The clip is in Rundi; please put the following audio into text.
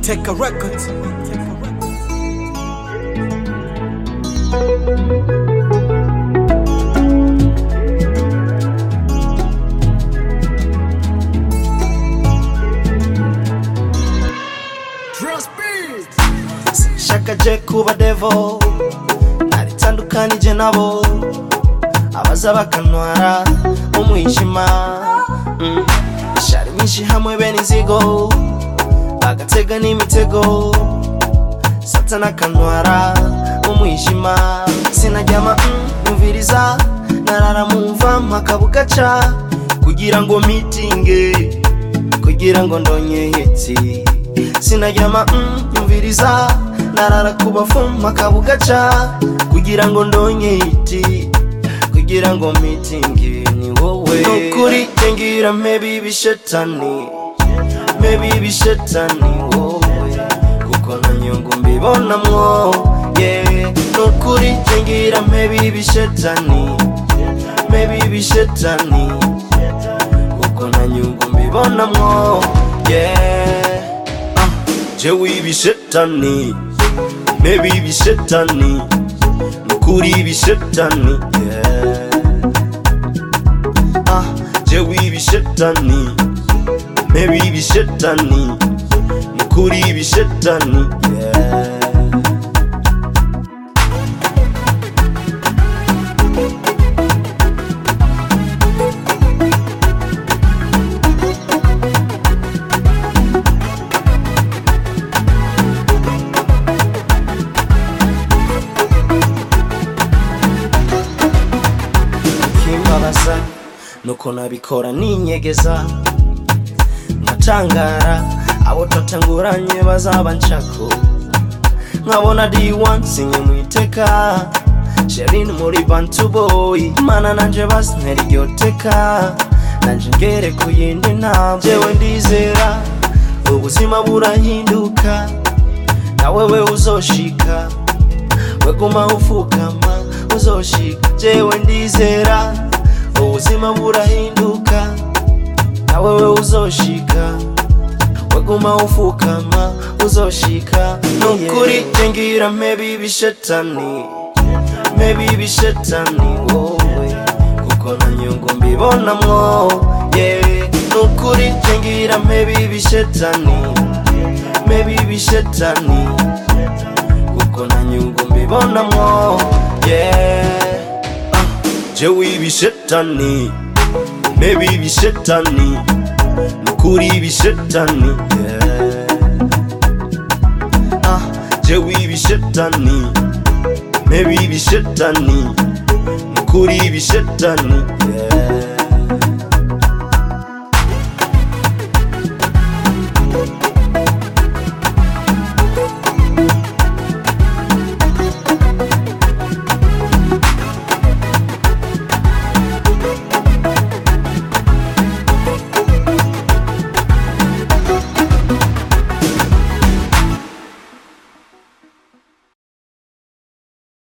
Take a record. shaka je kuba devo naritandukanije nabo abaza bakantwara umwijima Mm. ishari nyinshi hamwe bene inzigo bagatega n'imitego satana akantwara umwijima sinaryama mm, nyumviriza narara mumva mpaka bugaca kugira ngo mitinge kugira ngo ndonye hiti sinaryama mm, nyumviriza narara kubafuma kabugaca kugira ngo ndonye hiti kugira ngo mitingi ni wowe nukuri tengira maybe bishetani maybe bishetani wowe kuko na nyungu mbibonamwo yeah nukuri tengira maybe bishetani maybe bishetani kuko na nyungu mbibonamwo yeah ah, jewe ibishetani maybe ibishetani nukuri ibishetani yeah ah, jewe ibishetani maybe ibishetani nukuri ibishetani yeah kimbabaza nuko nabikora ninyegeza nkatangara abo twatanguranye bazaba nshako nkabona d1 sinye mu iteka sherin muri bantu boy mana nanje basintera iryo teka nanje ngere ku yindi ntambwe jewe ndizera ubuzima burahinduka na wewe uzoshika weguma ufukama uzoshika jewe ndizera ubuzima burahinduka na wewe uzoshika weguma ufukama uzoshika nukuri tengira maybe ibishetani maybe ibishetani wowe kuko na nyungu mbibonamwo yeah nukuri tengira maybe ibishetani maybe ibishetani kuko na nyungu mbibonamwo yeah ah, jewe ibishetani maybe ibishetani nukuri ibishetani yeah ah, jewe ibishetani maybe ibishetani nukuri ibishetani yeah